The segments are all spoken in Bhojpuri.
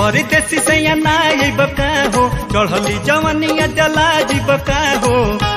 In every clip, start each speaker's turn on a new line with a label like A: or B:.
A: परदेसी सैया ना अइब का हो चढ़ली जवनिया जला जीब का हो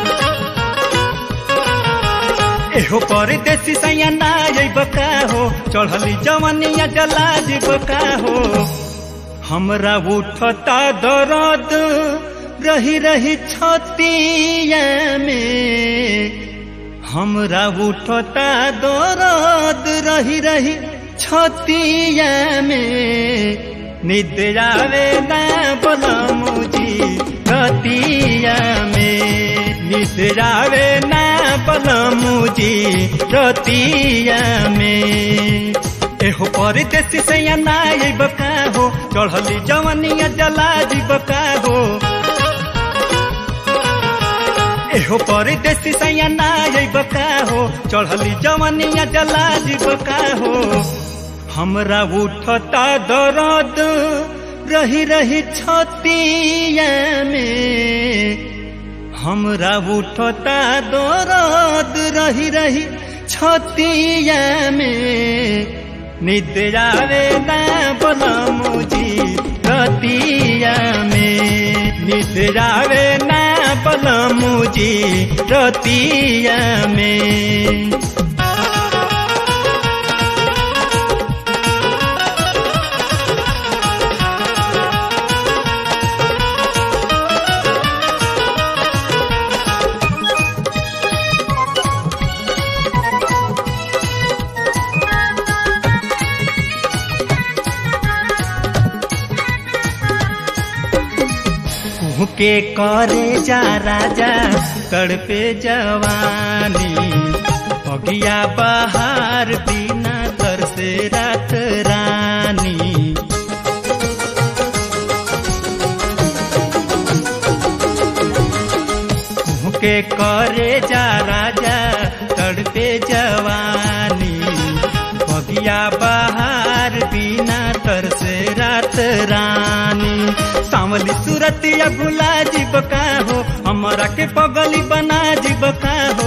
A: एहो परदेसी सैया ना अइब का हो चढ़ली जवनिया जला जीब का हो हमरा उठता दर्द रही रही छतिया में हमरा उठता दर्द रही रही छतिया में निद्रा वे ना बलमुजी रतिया में निद्रा वे ना बलमुजी रतिया में एहो परदेसी सैया ना अइब का हो चढ़ली जवनिया जला जीब का हो एहो परदेसी सैया ना अइब का हो चढ़ली जवनिया जला जीब का हो हमरा उठता दर्द रही रही छतिया में हमरा उठता दर्द रही रही छतिया में निद्रा वे ना बलमुजी रतिया में निद्रा वे ना बलमुजी रतिया में के करे जा राजा तड़पे जवानी अगिया बहार बिना तरसे रात रानी के करे जा राजा तड़पे जवानी अगिया बहार बिना तरसे रात रानी सावली सूरत या भुला जीब का हो हमारा के पगली बना जीब का हो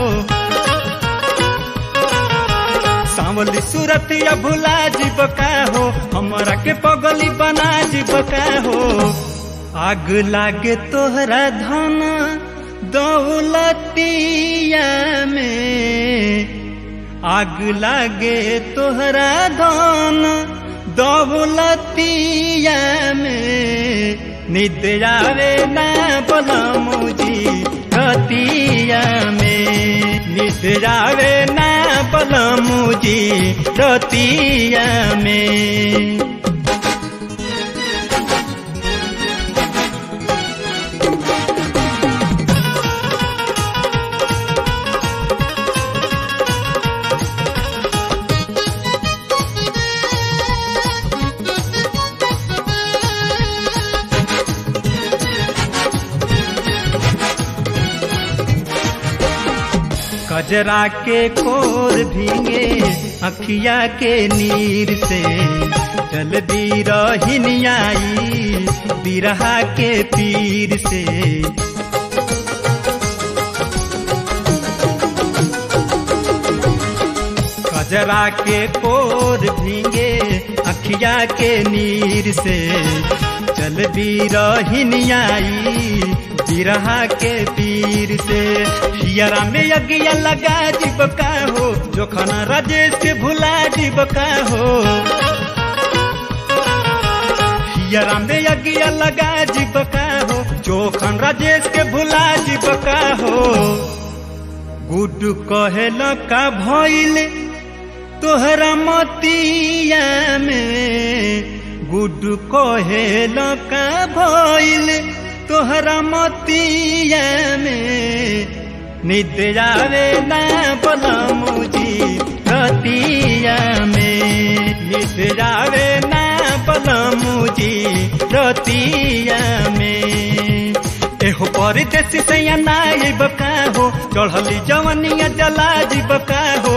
A: सावली सूरत या भुला जीब का हो हमारा के पगली बना जीब का हो आग लागे तोहरा धन दौलतिया में आग लागे तोहरा धन दौलतिया में निद्रा वे ना बलमुजी रतिया में निद्रा वे ना बलमुजी रतिया में कजरा के कोर भींगे अखिया के नीर से जल दी रही बिरहा के पीर से कजरा के कोर भींगे अखिया के नीर से जल दी रही बिरहा के पीर से हियरा में अगिया लगा जीब का हो जो खाना राजेश के भुला जीब का हो हियरा में अगिया लगा जीब का हो जो खान राजेश के भुला जीब का हो गुड कहेल का भइल तोहरा मतिया में गुड कहेल का भइल तोहरा मतिया में निद्रा वे ना बलमुजी रतिया में निद्रा वे ना बलमुजी रतिया में एहो परदेसी सैया ना अइब का हो चढ़ली जवनिया जला जीब का हो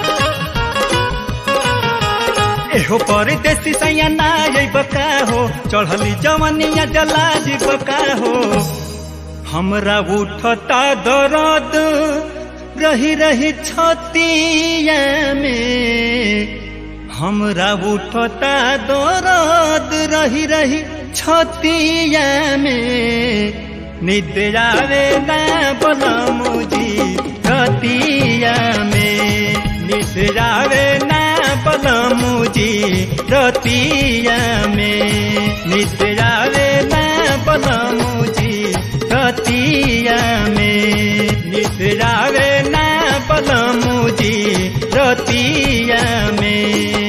A: एहो परदेसी सैया ना अइब का हो चढ़ली जवनिया जला जीब का हो हमरा उठता दर्द रही रही छतिया में हमरा उठता दर्द रही रही छतिया में निद्र आवे ना बलमुजी रतिया में निद्र आवे ना बलमुजी रतिया में निद्र आवे ना बलमुजी रतिया में निद्र आवे ना बलमुजी रतिया में